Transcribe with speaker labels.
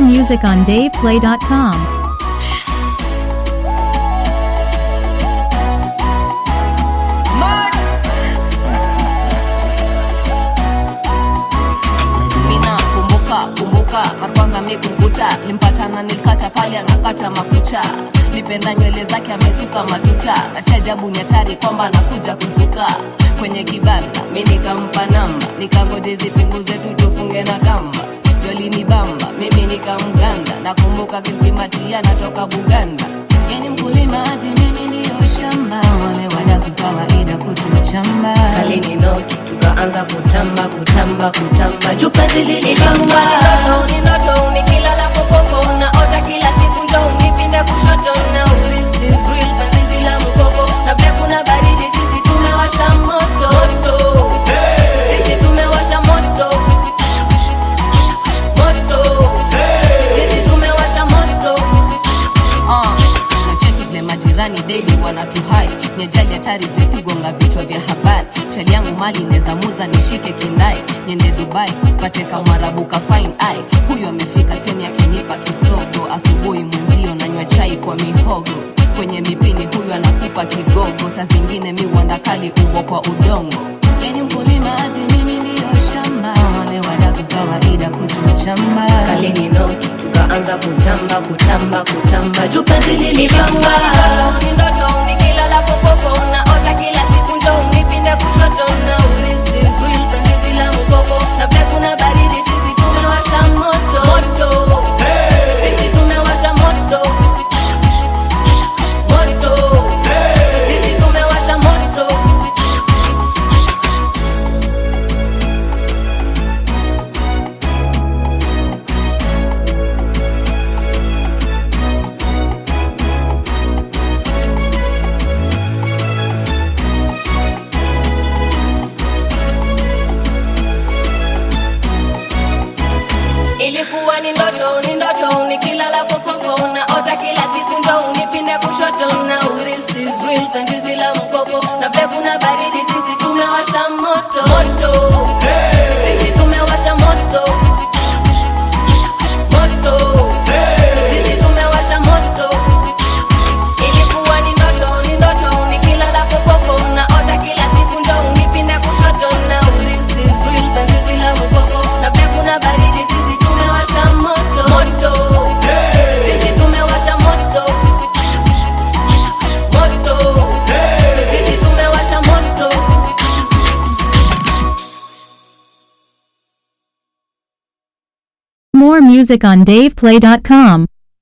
Speaker 1: music on DavePlay.com.
Speaker 2: mina kumbuka kumbuka markwanga mikumbuta limpatana nilikata pale anakata makucha lipenda nywele zake amesuka matuta na si ajabu ni hatari kwamba anakuja kusuka kwenye kibanda mi nikampa namba nikangoje zipunguze tu tufunge na kamba jolini bamba mimi nikamganda nakumbuka kimpimatia natoka buganda yani mkulima hati mimi ndiyo shamba wale wadaku kawaida kutuchamba
Speaker 3: kalini noki tukaanza kutamba kutamba kutamba jukazi lililamba
Speaker 2: ni ndoto nikilala popopo naota kila siku ndo unipinde kushoto na ulisi real penzi la mkopo na pia kuna baridi sisi tumewasha moto moto sisi tumewasha moto moto sisi tumewasha moto Ah, nacheki vile majirani daily wanatuhai ni ajali hatari visigonga vichwa vya habari chali yangu mali neza muza nishike kindai niende dubai pate kamwarabuka fine ai huyu amefika sioni akinipa kisogo asubuhi mwenzio nanywa chai kwa mihogo kwenye mipini huyu anakupa kigogo saa zingine mi uandakali ugo kwa udongo yani mkulima hati mimi ndiyo shamba wale wadaku kawaida kutuchamba
Speaker 3: kalini noki tukaanza kutamba kutamba kutamba jukazi lililamba
Speaker 2: ni ndoto nikilala popopo naota kila siku ndo unipinde kushoto na ulisi real penzi la mkopo na pia kuna baridi sisi tumewasha moto moto sisi tumewasha moto moto sisi tumewasha moto ilikuwa ni ndoto ni ndoto nikilala fofofo naota kila siku ndo unipinde kushoto na urisi real penzi la mkopo na pia kuna baridi sisi tumewasha moto moto sisi tumewasha moto moto sisi tumewasha moto ilikuwa ni ndoto ni ndoto nikilala fofofo naota kila siku ndo unipinde kushoto na urisi real penzi la mkopo na pia kuna baridi sisi tumewasha moto moto sisi tumewasha moto moto sisi tumewasha moto
Speaker 1: More music on DavePlay.com.